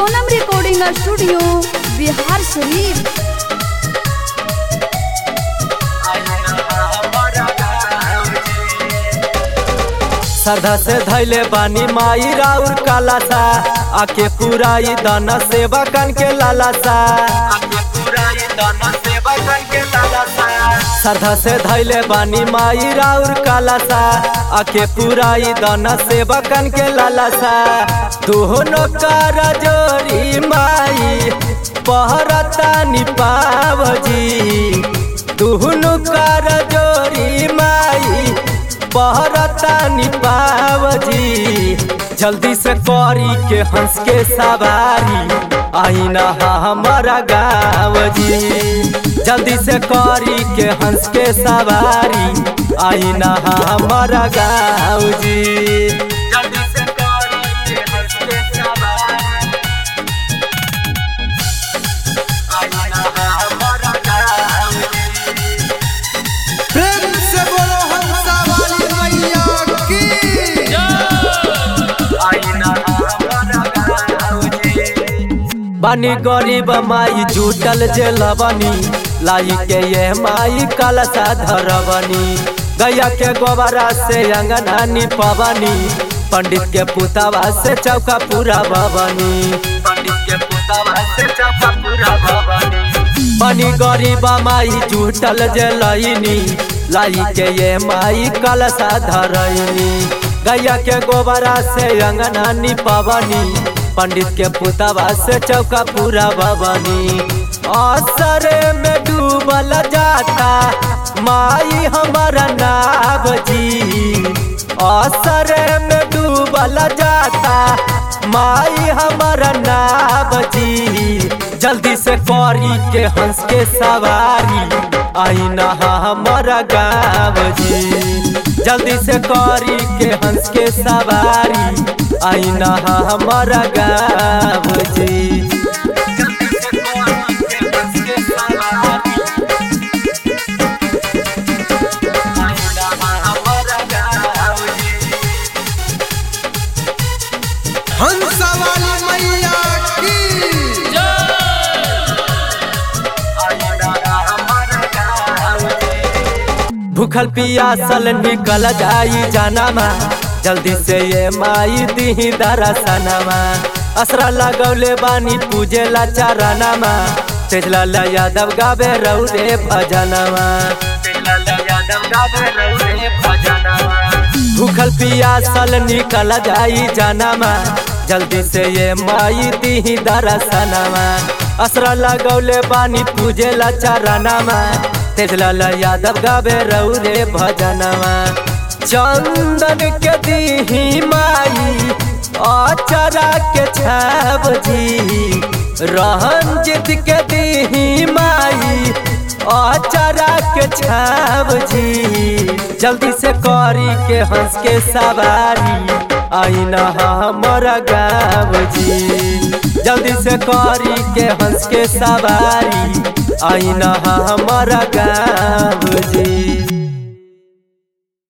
Sonam recording studio Bihar शरीफ श्रद्धा से धैले बानी माई राउर काला सा आके पुराई दाना सेवा कन के लाला सा श्रद्धा से धैले बानी माई राउर काला सा आके पुराई दाना सेवा कन के लाला सा दोनों कर जोरी माई पहरता निपावजी दोनों कर जोरी माई पहरता निपावजी जल्दी से करी के हंस के सवारी आईना हमारा गाँव जी जल्दी से करी के हंस के सवारी आईना हमारा गाँव जी जल्दी से करी के हंस के सवारी आईना हमारा गाँव जी प्रेम से बोलो हंसा वाली मैया की बनी गरीब माई जुटल जे लबनी लाई के ये माई कलसा धरबनी गैया के गोबरा से अंगना निपवनी पंडित के पुतावा से चौका पूरा बबनी पंडित के पुतावा से चौका पूरा बबनी बनी गरीब माई जुटल जे लईनी लाई के ये माई कलसा धरनी गैया के गोबरा से अंगना निपवनी पंडित के पुतावा से चौका पूरा बबनी असरे में डूबल जाता माई हमारा नाव जी असरे में डूबल जाता माई हमारा नाव जी जल्दी से करी के हंस के सवारी आईना हमारा गाँव जी जल्दी से करी के हंस के सवारी आईना हमारा गाँव जी हंसा वाली मैया की भूखल पियासल निकल जाई जानामा जल्दी से ये माई दी दरसनमा असरा लगौले बानी पूजे ला चारनामा तेजलाल यादव गावे रौरे भजनमा भूखल पियासल निकल जाई जानामा जल्दी से ये माई दी दरसनमा असरा लगौले बानी पूजे ला चारनामा तेजलाल यादव गावे रौरे भजनमा चंदन के दीही माई अचरा के छाब जी रंजित के दीही माई अचरा के छाब जी जल्दी से करी के हंस के सवारी आईना हमारा गाँव जी जल्दी से करी के हंस के सवारी आईना हमारा गाँव जी